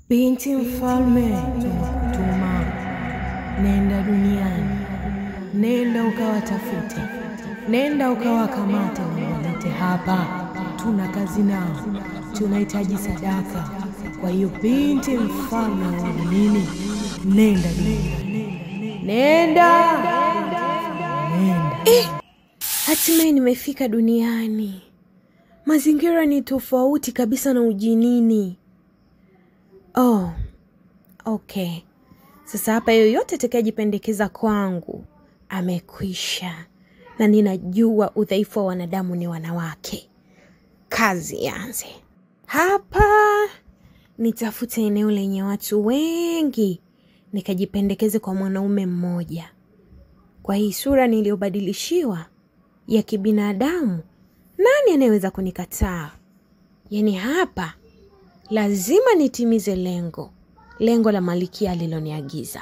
Binti mfalme, tunakutuma. Nenda duniani, nenda ukawatafute, nenda ukawakamate, walete hapa. Tuna kazi nao, tunahitaji sadaka. Kwa hiyo binti mfalme wa nini, nenda duniani, nenda, nenda. Eh, hatimaye nimefika duniani. Mazingira ni tofauti kabisa na ujinini. Oh, okay. Sasa hapa yoyote atakayejipendekeza kwangu amekwisha, na ninajua udhaifu wa wanadamu ni wanawake. Kazi ianze hapa. Nitafute eneo lenye watu wengi, nikajipendekeze kwa mwanaume mmoja. Kwa hii sura niliyobadilishiwa ya kibinadamu, nani anayeweza kunikataa? Yaani hapa lazima nitimize lengo, lengo la Malikia aliloniagiza.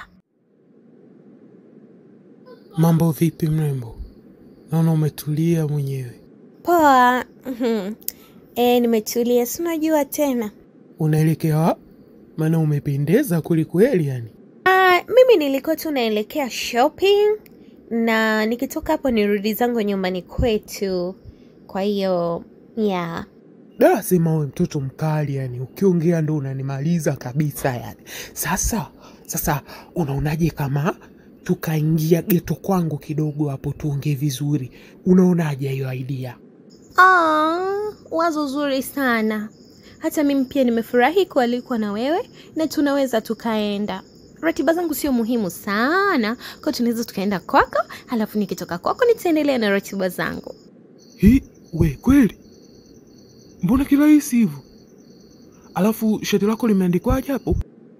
Mambo vipi mrembo? Naona umetulia mwenyewe. Poa. Mhm. E, nimetulia, si unajua tena. Unaelekea wapi? Maana umependeza kwelikweli yani. Ah, mimi nilikuwa tu naelekea shopping na nikitoka hapo nirudi zangu nyumbani kwetu. Kwa hiyo yeah. Da, sema we mtoto mkali yani, ukiongea ndo unanimaliza kabisa yani. Sasa sasa, unaonaje kama tukaingia geto kwangu kidogo hapo tuongee vizuri? Unaonaje hiyo idea? Ah, wazo zuri sana. Hata mimi pia nimefurahi kualikwa na wewe na tunaweza tukaenda. Ratiba zangu sio muhimu sana, kwa tunaweza tukaenda kwako, halafu nikitoka kwako nitaendelea na ratiba zangu. Hi, we kweli? Mbona kirahisi hivyo? Alafu shati lako limeandikwaje hapo?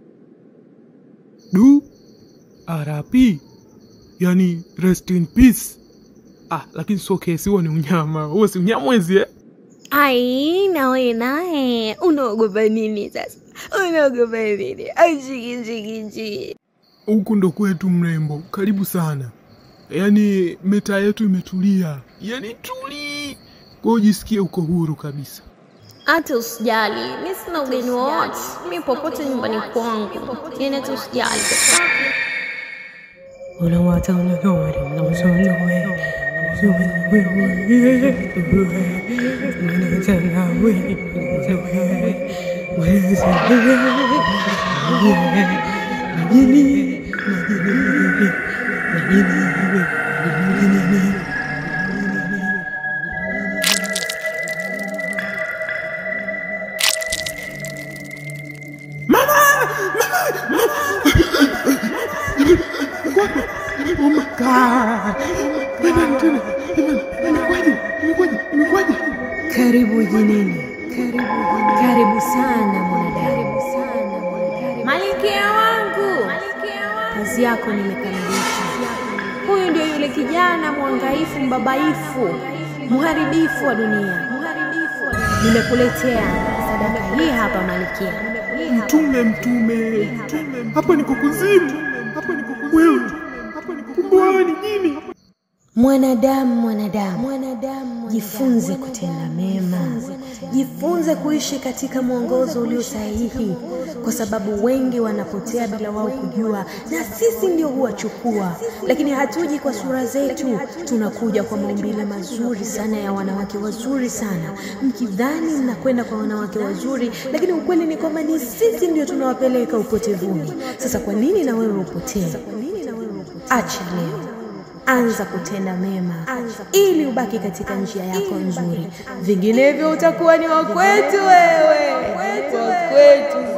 Du RP, yani rest in peace. Ah, lakini sio kesi, huo ni unyama. Huo si unyamwezi eh? Ai, nawe naye unaogopa nini sasa? Unaogopa nini? Ajigijigiji. Huku ndo kwetu mrembo, karibu sana. Yaani meta yetu imetulia, yaani tuli, kwa hiyo jisikie uko huru kabisa. Hata usijali, mi sina ugeni wowote, mi popote nyumbani kwangu, yani hata usijali. Unawata unawata Oh my God! Jamani tena, jamani, imekwaje? Imekwaje? Imekwaje? Karibu jinini, karibu, karibu sana mwanadamu. Malkia wangu, kazi yako nimekamilisha. Huyu ndio yule kijana mwangaifu, mbabaifu, mharibifu wa dunia. Nimekuletea sadaka hii hapa, Malkia. Mtume, mtume, hapa niko kuzimu, hapa niko kuzimu. Wewe, hapa niko kumbe wewe ni jini. Mwanadamu, mwanadamu, jifunze kutenda mema, jifunze kuishi katika mwongozo ulio sahihi, kwa sababu wengi wanapotea bila wao kujua, na sisi ndio huwachukua. Lakini hatuji kwa sura zetu, tunakuja kwa maumbile mazuri sana ya wanawake wazuri sana, mkidhani mnakwenda kwa wanawake wazuri, lakini ukweli ni kwamba ni sisi ndio tunawapeleka upotevuni. Sasa kwa nini na wewe upotee? Acha leo anza kutenda mema ili ubaki katika njia yako nzuri, vinginevyo utakuwa ni wakwetu wewe, wakwetu